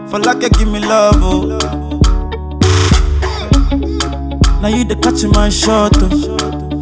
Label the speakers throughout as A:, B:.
A: For like you give me love, oh. Now you the catch my shot, oh.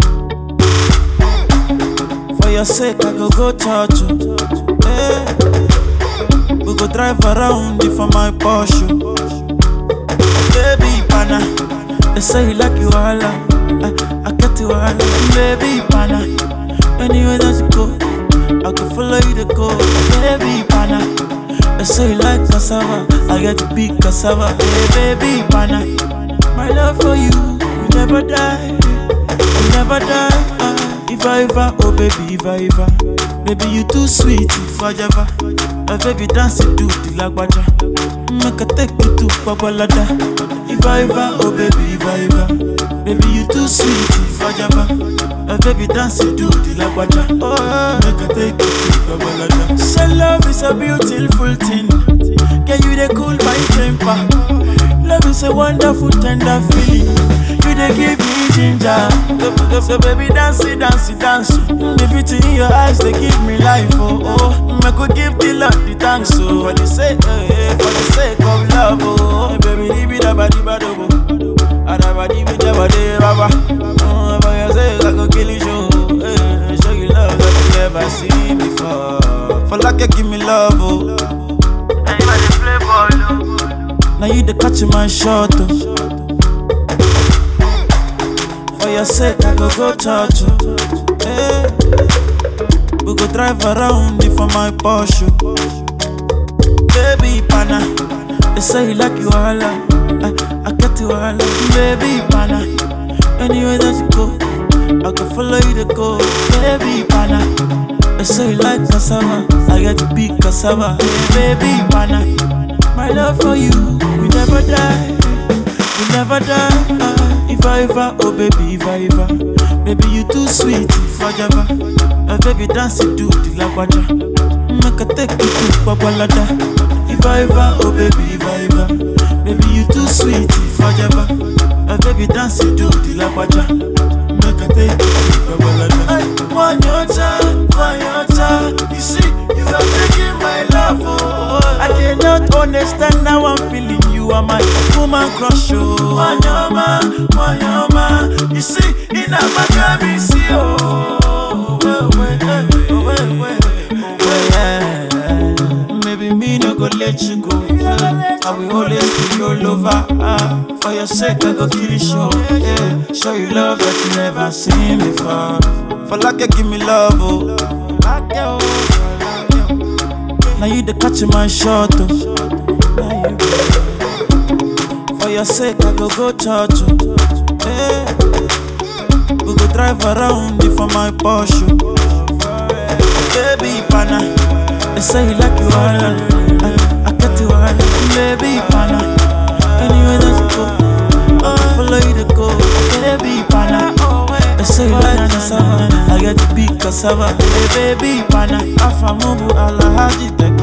A: For your sake, I go go church, oh. Hey. We go drive around you for my Porsche. Baby, pana. They say you like you all, I, I get you all, baby, pana. Anywhere that you go, I can follow you to go, baby, pana. They say you like cassava, I get to big cassava, hey, baby, pana. My love for you, will never die, will never die. ah. If I ever, oh baby, if I ever, baby you too sweet, if I ever, my baby dance you do the lagwaja, make I take you to Babalada. If I ever, oh baby, if I ever, baby you too sweet, if I ever, my baby dance you do the lagwaja, oh make I take you to Babalada. So love is a beautiful thing, can you they cool my temper? Love is a wonderful tender feeling. You they give me ginger. So, so baby dance it, dance it, dance. The beauty in your eyes they give me life. Oh oh, I could give the Lord the thanks. Oh for the sake, eh, eh, for the sake of love. Oh baby, di bi da ba di ba do bo. Ada ba di bi da ba de ba ba. Oh for your sake I go kill you show. Eh, show you love that you never seen before. For like you give me love. Oh. Now you the catch my shot, oh. For your sake, I go go church, oh. Hey. We go drive around you for my Porsche. Baby, pana. They say you like you all, I, I get you all, baby, pana. Anywhere that you go, I can follow you to go, baby, pana. They say you like cassava, I get to big cassava, hey, baby, pana. My love for you, we never die, we never die. ah. if I ever, oh baby, if I ever, baby you too sweet, if I ever, uh, baby dance you do the lagwaja, make I take you to Babalada. If I ever, oh baby, if I ever, baby you too sweet, if I ever, uh, baby dance you do the lagwaja, make I take you to Babalada. Ay, One your time, one your time, you see, you are taking my love, oh. I cannot understand how I'm feeling. You are my woman crush, oh. Wanyama, wanyama, you see, in a Maccabi, see, oh. Well, well, eh, oh, well, well, oh, well, yeah. Maybe me no go let you go. I will always be your lover. Ah, for your sake, I go kill you, show. Yeah, show you love that you never seen before. For like you give me love, oh. Like you, like you. Now you the catch my shot, oh. Now you. For your sake, I go go church, oh. Hey. We go drive around you for my Porsche. Baby, pana. They say you like you all, I, I get you all, baby, pana. Anywhere that you go, I can follow you to go, baby, pana. They say you like cassava, I get to big cassava, hey, baby, pana. Afamubu alahaji,